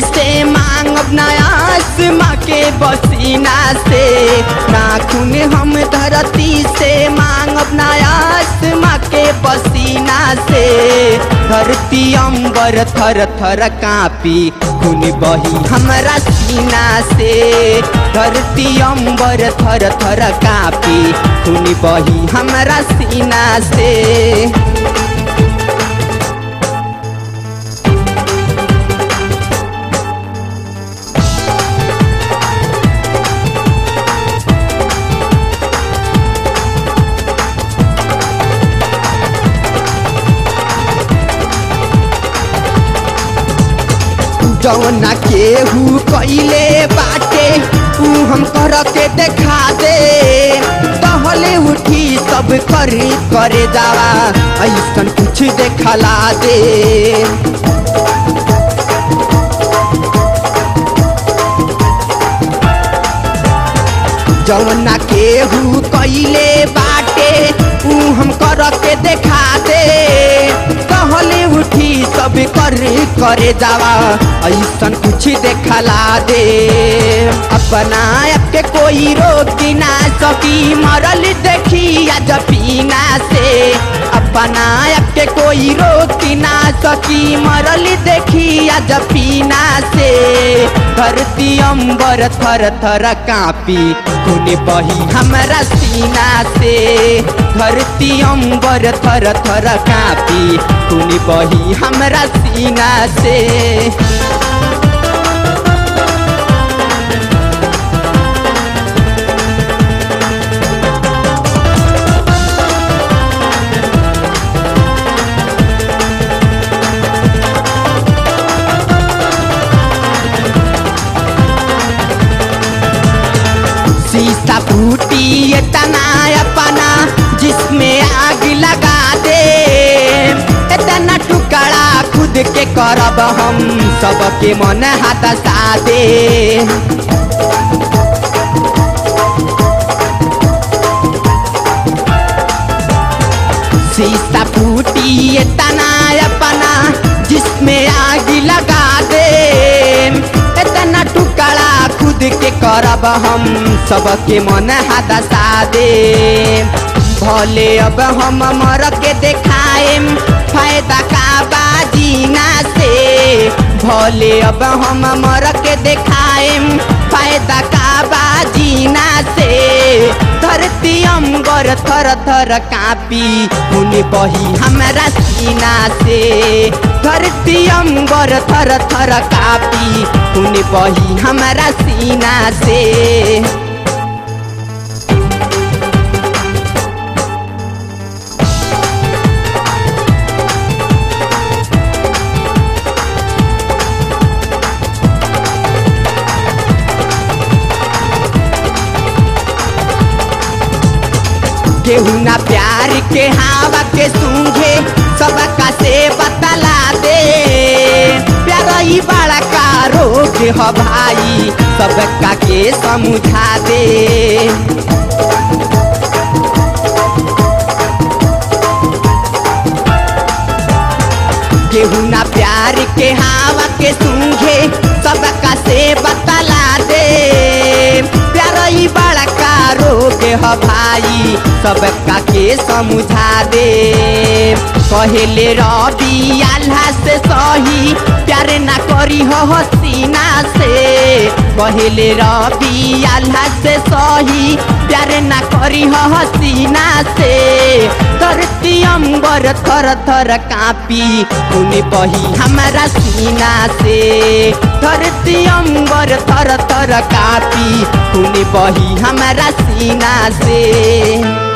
से मांगब नयास माँ के बसीना से नाखून हम धरती से मांगब नयास माँ के पसीना से धरती अंबर थर थर कापी खून बही हमरा सीना से धरती अंबर थर थर कापी खून बही हमरा सीना से जौना केहू कइले बाटे ऊ हम कर के देखा दे कहले उठी सब करी करे जावा ऐसन कुछ देखला दे जौना केहू कइले बाटे ऊ हम कर के देखा दे कहले उठी सब कर करे जावा ऐसन कुछ देखला दे अपना आप के कोई रोक ना सकी मरल देखी आज पीना से अपना आप के कोई रोक ना सकी मरल देखी आज पीना से धरती अंबर थर थर कापी खून बही हमरा सीना से धरती अंबर थर थर कापी खून बही हमरा सीना से शीशा फूटी इतना अपना जिसमें आग लगा दे इतना टुकड़ा खुद के करब हम सबके मन हाथ सा दे शीशा फूटी इतना अपना जिसमें आग लगा दे इतना टुकड़ा खुद के करब हम सबके मन हाथ सा दे भले अब हम मर के देखाएम फायदा का बाजीना से भले अब हम मर के देखाएम फायदा का बाजीना से धरती अंबर थर थर कापी खून बही हमरा सीना से धरती अंबर थर थर कापी खून बही हमरा सीना से केहू ना प्यार के हवा के सूंघे सबका से बतला दे प्यार ही बड़ा का रोग ह भाई सबका के समझा दे केहू ना प्यार के हवा के सूंघे सबका से बतला दे प्यार ही बड़ा का रोग ह भाई सबका के समझा दे कहले रवि आल्हा से सही प्यार ना करी हो हसीना से कहले रवि आल्हा से सही प्यार ना करी हो हसीना से धरती अंबर थर थर कापी खून बही हमरा सीना से धरती अंबर थर थर कापी खून बही हमरा सीना से